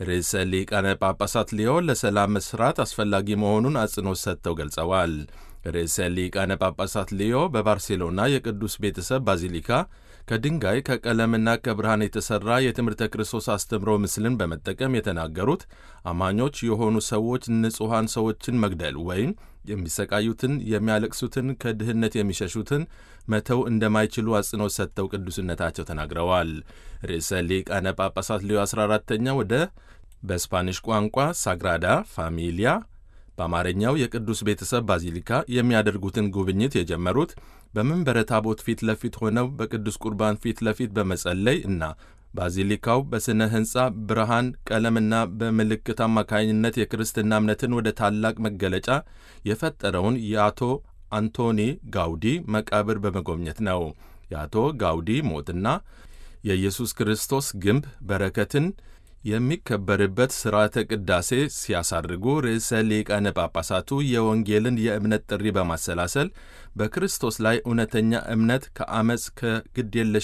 ርዕሰ ሊቃነ ጳጳሳት ሊዮ ለሰላም መስራት አስፈላጊ መሆኑን አጽንኦት ሰጥተው ገልጸዋል። ርዕሰ ሊቃነ ጳጳሳት ሊዮ በባርሴሎና የቅዱስ ቤተሰብ ባዚሊካ ከድንጋይ ከቀለምና ከብርሃን የተሠራ የትምህርተ ክርስቶስ አስተምሮ ምስልን በመጠቀም የተናገሩት አማኞች የሆኑ ሰዎች ንጹሐን ሰዎችን መግደል ወይም የሚሰቃዩትን፣ የሚያለቅሱትን፣ ከድህነት የሚሸሹትን መተው እንደማይችሉ አጽንኦት ሰጥተው ቅዱስነታቸው ተናግረዋል። ርዕሰ ሊቃነ ጳጳሳት ሊዮ 14ተኛ ወደ በስፓኒሽ ቋንቋ ሳግራዳ ፋሚሊያ በአማርኛው የቅዱስ ቤተሰብ ባዚሊካ የሚያደርጉትን ጉብኝት የጀመሩት በመንበረ ታቦት ፊት ለፊት ሆነው በቅዱስ ቁርባን ፊት ለፊት በመጸለይ እና ባዚሊካው በሥነ ሕንፃ ብርሃን፣ ቀለምና በምልክት አማካኝነት የክርስትና እምነትን ወደ ታላቅ መገለጫ የፈጠረውን የአቶ አንቶኒ ጋውዲ መቃብር በመጎብኘት ነው። የአቶ ጋውዲ ሞትና የኢየሱስ ክርስቶስ ግንብ በረከትን የሚከበርበት ሥርዓተ ቅዳሴ ሲያሳርጉ ርዕሰ ሊቃነ ጳጳሳቱ የወንጌልን የእምነት ጥሪ በማሰላሰል በክርስቶስ ላይ እውነተኛ እምነት ከአመፅ ከግድየለሽ